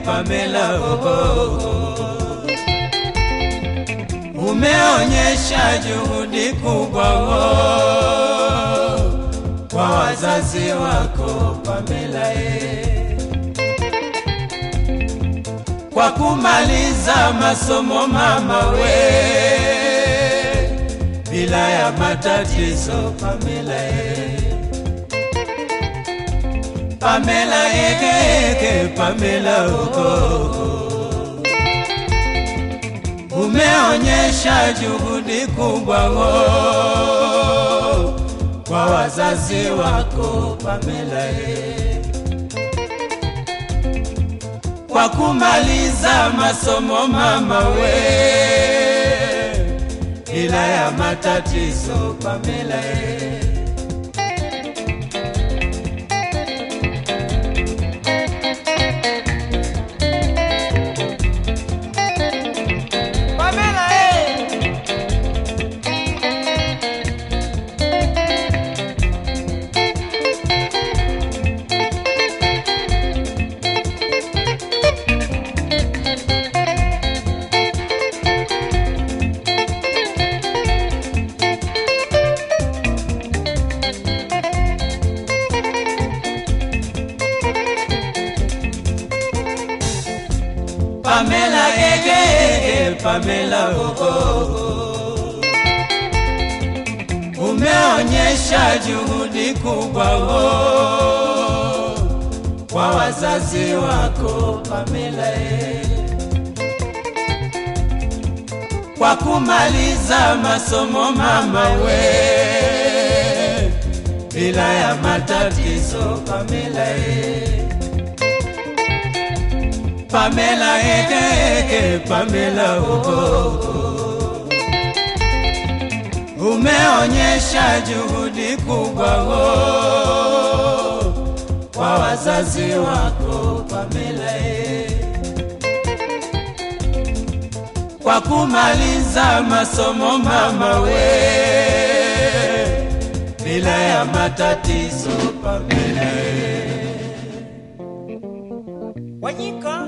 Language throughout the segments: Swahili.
Pamela oh, umeonyesha juhudi kubwa oh, kwa wazazi wako Pamela eh, kwa kumaliza masomo mama we bila ya matatizo Pamela eh. Pamela eke eke Pamela uko umeonyesha juhudi kubwa ngo kwa wazazi wako Pamela e, kwa kumaliza masomo mama we bila ya matatizo Pamela e. Pamela, eh. Pamela ege ege Pamela oh, oh. Umeonyesha juhudi kubwa oh, kwa wazazi wako Pamela eh. Kwa kumaliza masomo mama we bila ya matatizo Pamela eh. Pamela eke eke Pamela oh, umeonyesha juhudi kubwa oh, kwa wazazi wako Pamela eh, kwa kumaliza masomo mama we bila ya matatizo Pamela eh. Wanyika.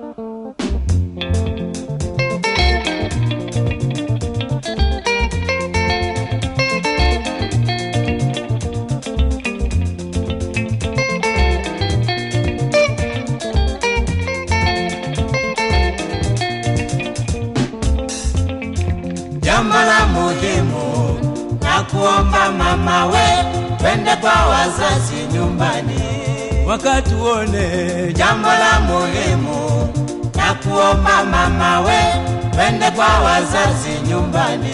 Jambo la muhimu na kuomba mama we, twende kwa wazazi nyumbani, wakati uone. Jambo la muhimu na kuomba mama we, twende kwa wazazi nyumbani.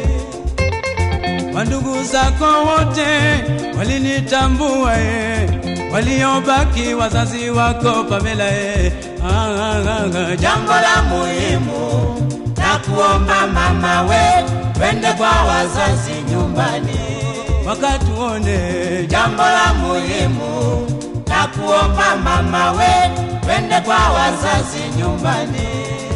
Wandugu zako wote walinitambua e, waliobaki wazazi wako Pamela e. Ah, ah, ah, ah. Jambo la muhimu na kuomba mama we, twende kwa wazazi nyumbani, wakati uone. Jambo la muhimu na kuomba mama we, twende kwa wazazi nyumbani.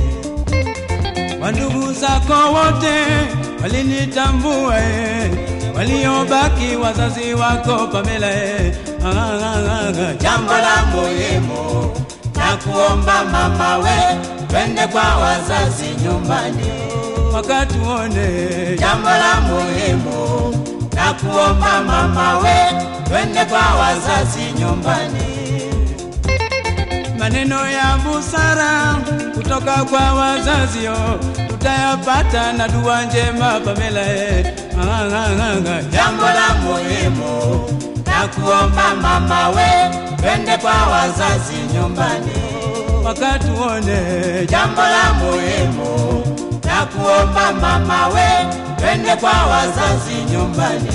Wandugu zako wote walinitambua e, waliobaki wazazi wako Pamela e. Ah, ah, ah, ah. Jambo la muhimu na kuomba mama we, twende kwa wazazi nyumbani, wakati uone. Jambo la muhimu na kuomba mama we, twende kwa wazazi nyumbani maneno ya busara kutoka kwa wazazio tutayapata na dua njema Pamela eh. Ah, ah, ah, ah. Jambo la muhimu na kuomba mama we, twende kwa wazazi nyumbani, wakati uone. Jambo la muhimu na kuomba mama we, twende kwa wazazi nyumbani.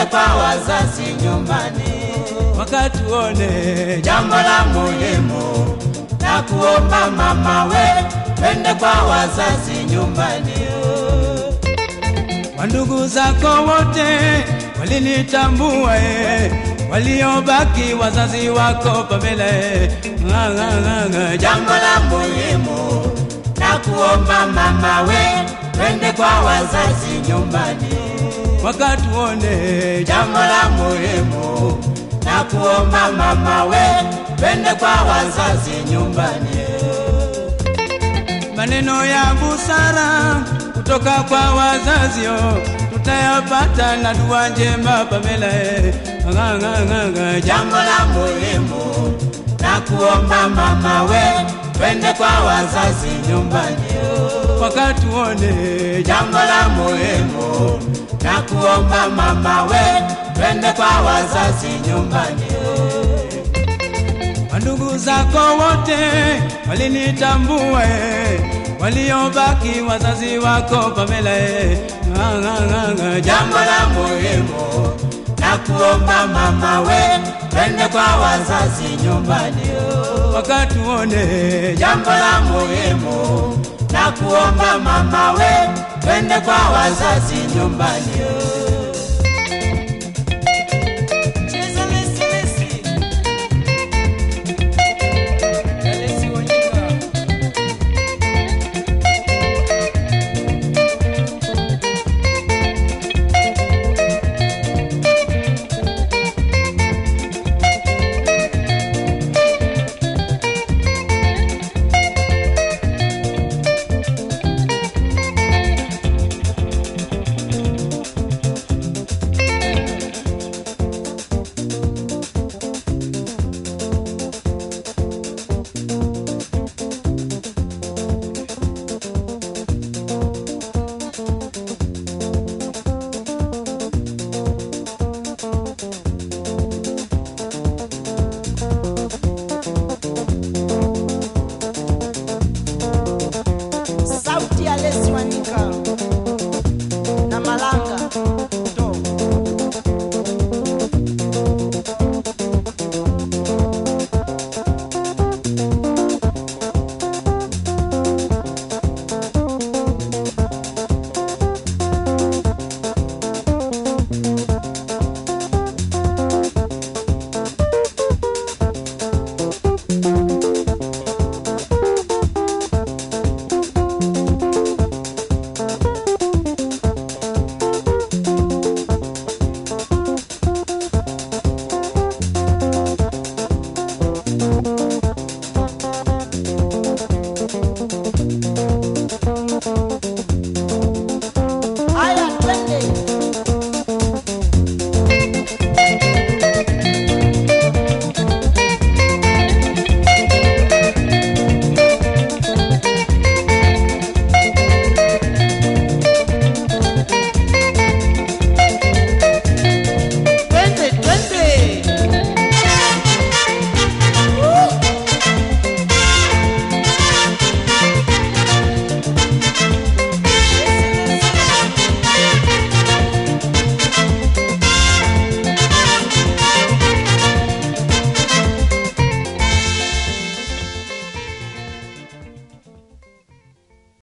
kwa wazazi nyumbani. wakatuone Jambo la muhimu na kuomba mama we, twende kwa wazazi nyumbani. wandugu zako wote walinitambua e, waliobaki wazazi wako Pamela e, nga, nga, nga, nga, Jambo la muhimu na kuomba mama we, twende kwa wazazi nyumbani. wakatuone Jambo la muhimu na kuomba mama we, twende kwa wazazi nyumbani. maneno ya busara kutoka kwa wazazio tutayapata na dua njema Pamela e, nga, nga, nga, nga, Jambo la muhimu na kuomba mama we, twende kwa wazazi nyumbani. wakatuone Jambo la muhimu na kuomba mama we, twende kwa wazazi nyumbani. Wandugu zako wote walinitambua, eh, waliobaki wazazi wako Pamela, eh, nga, nga, nga, nga, Jambo la muhimu na kuomba mama we, twende kwa wazazi nyumbani. wakatuone Jambo la muhimu na kuomba mama we, twende kwa wazazi nyumbani.